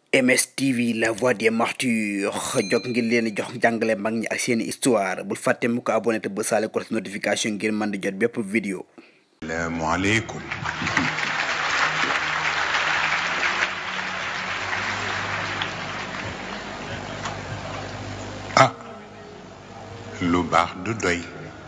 MSTV la voix des martyrs jog ngir leen di jox jàngale mag ñi ak seeni histoire bul fàtte mu ko abonné te ba saale ko notification ngir mën di jot bépp vidéo salaamualeykum ah lu baax du doy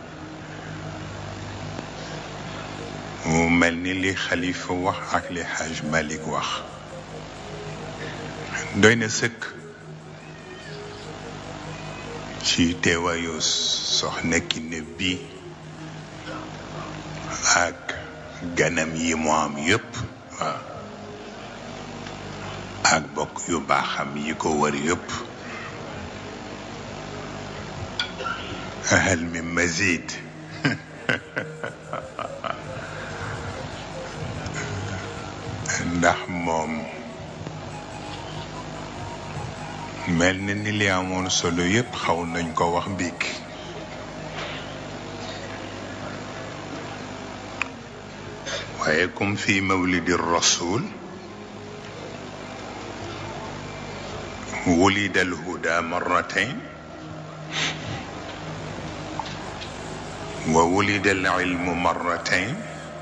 mu mel ni li xalifa wax ak li xaaj Malik wax doy na sëkk ci teewaayu soxna Kiné bi ak ganam yi mu am yépp waaw ak bokk yu baaxam yi ko wër yépp hal min mazid ndax moom mel na ni li amoon solo yépp xaw nañ ko wax biig waaye comme fi mawlidi rasul wulida alhuda marratain wa wulida alilmu marratain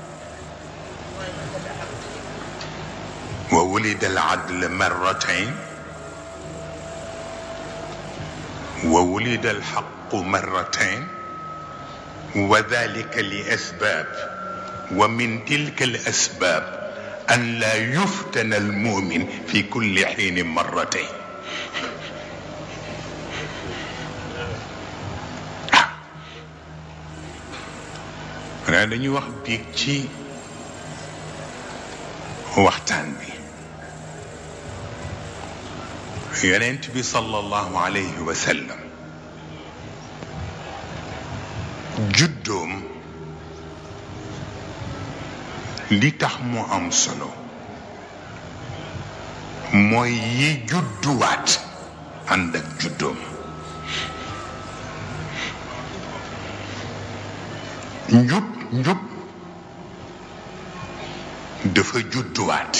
wa wulida aladl marratain وولد الحق مرتين وذلك لاسباب ومن تلك الاسباب ان لا يفتن المؤمن في كل حين مرتين xanaa dañuy wax biig ci waxtaan bi yonent bi sallallahu alayhi wa sallam juddoom li tax mu am solo mooy yi judduwaat ànd ak juddoom njub njub dafa judduwaat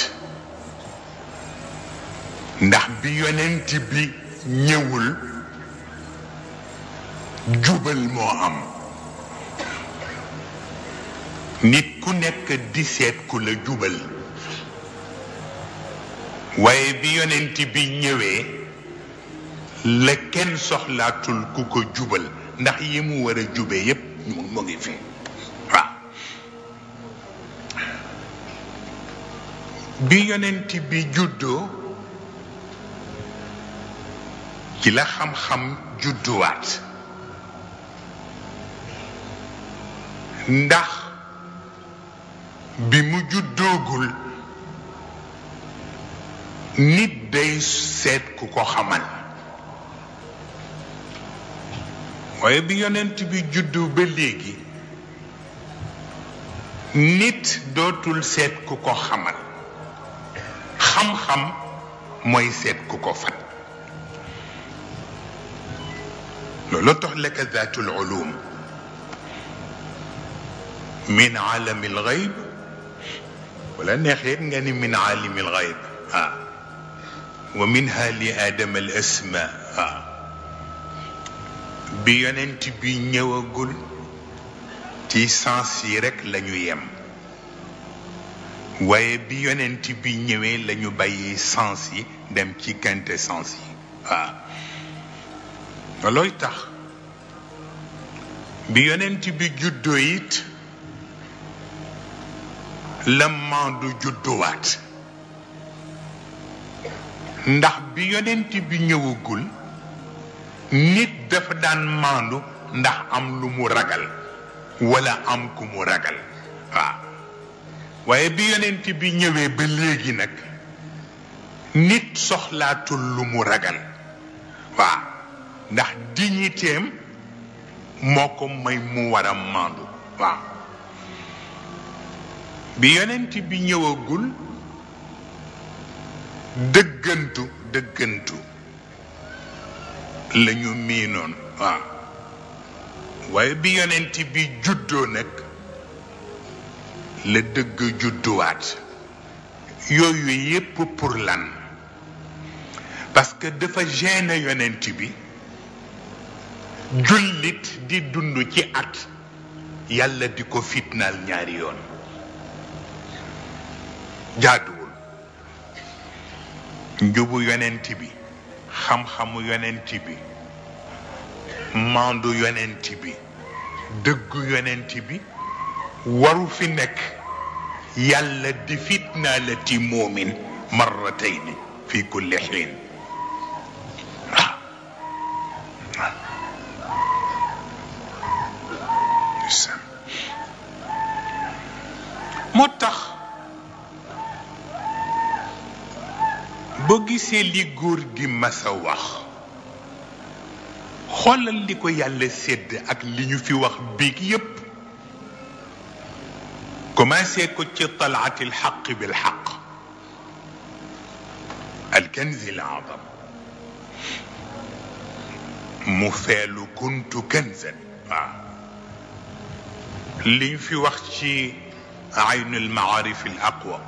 ndax bi yonent bi ñëwul jubal moo am nit ku nekk di seet ku la jubal waaye bi yonent bi ñëwee la kenn soxlaatul ku ko jubal ndax yi mu war a jube yépp mu ngi fi waaw bi yonent bi juddoo ci la xam-xam judduwaat ndax bi mu juddoogul nit day seet ku ko xamal waaye bi yonent bi juddu ba léegi nit dootul seet ku ko xamal xam-xam mooy seet ku ko fat loolu tax laka zaatul ulum min aalami alxayb wala neexeet nga ni min aalimi alxayb ah wa minha li aadama al asma ah bi yonent bi ñëwagul ci sens yi rekk lañu yem waaye bi yonent bi ñëwee lañu bàyyi sens yi dem ci quintessence yi waaw loolooy tax bi yonent bi juddoo it la maandu judduwaat ndax bi yonent bi ñëwagul nit dafa daan maandu ndax am lu mu ragal walla am ku mu ragal waaw waaye bi yonent bi ñëwee ba léegi nag nit soxlaatul lu mu ragal waaw ndax dignitéem moo ko may mu war a maandu waaw bi yonent bi ñëwagul dëggantu dëggantu la ñu miinoon waaw waaye bi yonent bi juddoo nag la dëgg judduwaat yooyu yépp pour lan parce que dafa gêné yonent bi jullit di dund ci at yàlla di ko fitnaal ñaari yoon jaaduwul njubu yonent bi xam-xamu yonent bi mandu yonent bi dëggu yonent bi waru fi nekk yàlla di fitnaalati moomin marratayni fi kulli xiin moo tax boo gisee li góor gi masa wax xoolal li ko yàlla sédd ak li ñu fi wax biig yépp commencé ko ci talaati alxaq bilxaq alkanzi alazam mu feelu kuntu kanzan waaw li ñu fi wax ci aynu almaarif alaqwa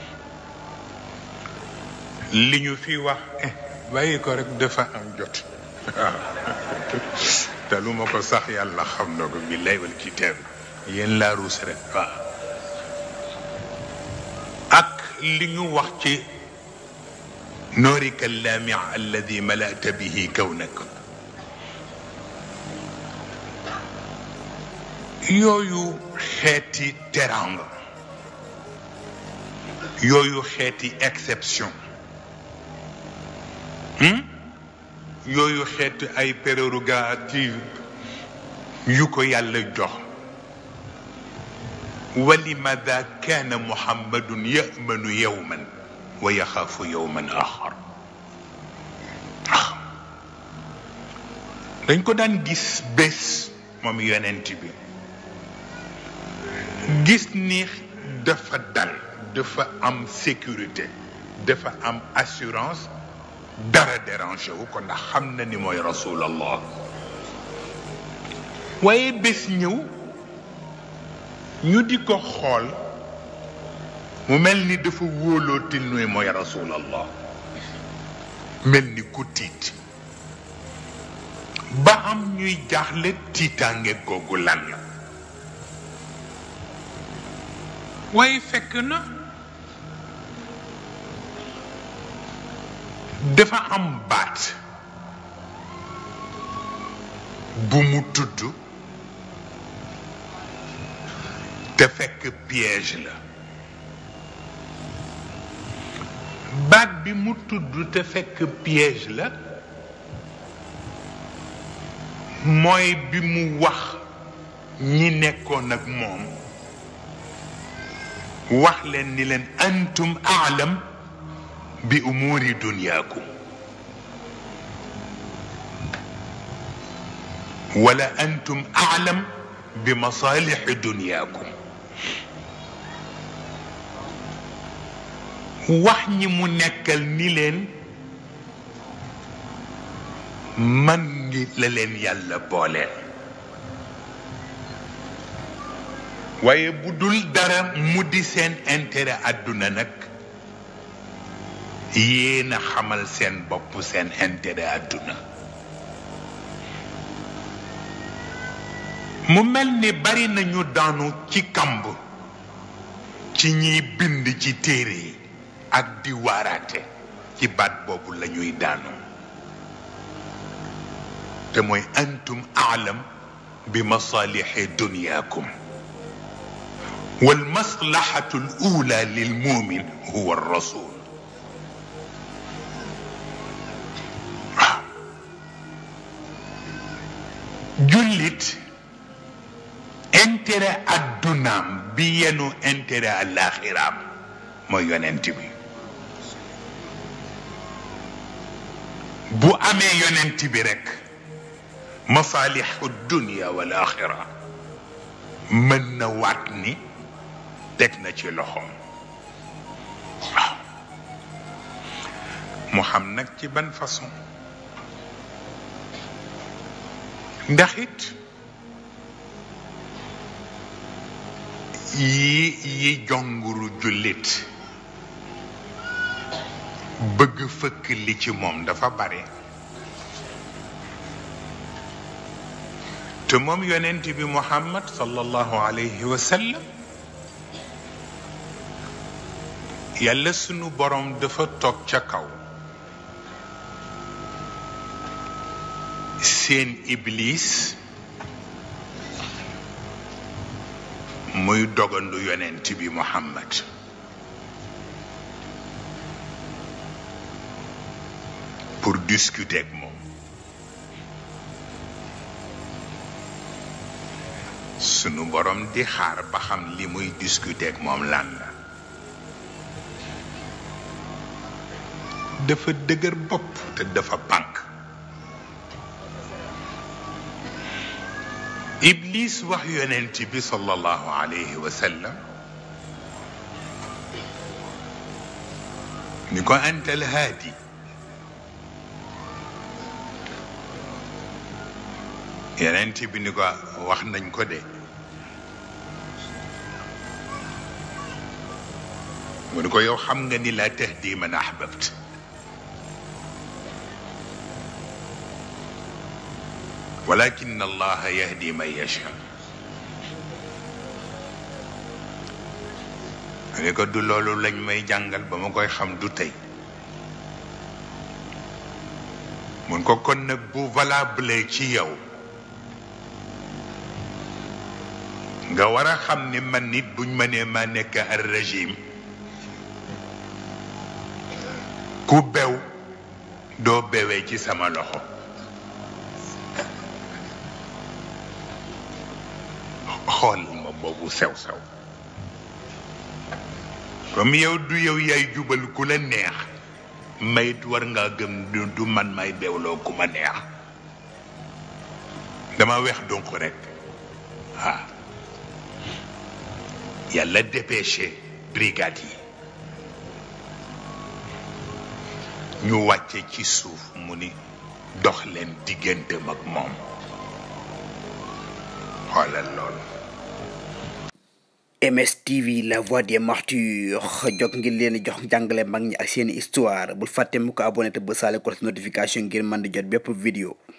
li ñu fi wax bàyyi ko rek dafa am jot waaw te lu ma ko sax yàlla xam na ko billahi wal kitaab yéen laa ruus rek waaw ak li ñu wax ci noorika allaami alladi malata bihi kawnak yooyu xeeti teranga yooyu xeeti exception yooyu xeeti ay prérogative yu ko yàlla jox walimada kaana muhammadun yamanu yowman wa yaxaafu yowman axar dañ ko daan gis bés moom yonent bi gis ni dafa dal dafa am sécurité dafa am assurance dara dérangé wu ko ndax xam na ni mooy rasulallah waaye bés ñëw ñu di ko xool mu mel ni dafa wóolootil nuy mooy rasulallah mel ni ku tiit ba am ñuy jaaxle tiitaange googu lan la waaye fekk na dafa am baat bu mu tudd te fekk piège la baat bi mu tudd te fekk piège la mooy bi mu wax ñi nekkoon ak moom wax leen ni leen antum aalam bi umuuri dunyaakum wala antum aalam bi masaalixi dunyaakum wax ñi mu nekkal ni leen man ngi la leen yàlla booleel waaye bu dul dara mu di seen intérêt àdduna nag yéen a xamal seen bopp seen intérêt àdduna mu mel ni bari nañu daanu ci kamb ci ñiy bind ci téere yi ak di waaraate ci baat boobu la ñuy daanu te mooy antum aalam bi masalixi dunyaakum والمصلحة الأولى للمؤمن هو الرسول jullit intérêt addunaam bi yenu intérêt àllaaxiraam mooy yonent bi bu amee yonent bi rekk masaalixu dunia wal axira mën na waat ni teg na ci loxoom waaw mu xam nag ci ban façon ndax it yi yi jonguru jullit bëgg fëkk li ci moom dafa bare te moom yonent bi muhammad sallallahu alayhi wa sallam yàlla sunu borom dafa toog ca kaw seen iblis muy dogandu yonent bi muhammad pour discuter ak moom sunu borom di xaar ba xam li muy discuter ak moom lan la dafa dëgër bopp te dafa pànk iblis wax yonent bi sallallahu alayhi wa sallam ni ko anta alhaadi yonent bi ni ko wax nañ ko de mu ni ko yow xam nga ni laa tahdi man ahbabt walakin allaha yahdi man yasha mu ni ko du loolu lañ may jàngal ba ma koy xam du tey mun ko kon nag bu valable ci yow nga war a xam ni man nit buñ ma nee ma nekk ar régime ku bew doo bewee ci sama loxo xool ma boobu sew sew comme yow du yow yaay jubal ku la neex mayit war ngaa gëm du man may bewloo ku ma neex dama weex donc rek waaw yàlla dépêché brigade yi ñu wàcce ci suuf mu ni dox leen digganteem ak moom xoolal loolu MSTV la voix des martyrs jog ngir leen jox jàngale mag ñi ak seeni histoire bul fàtte mu ko abonné te ba saale ko notification ngir mën di jot bépp vidéo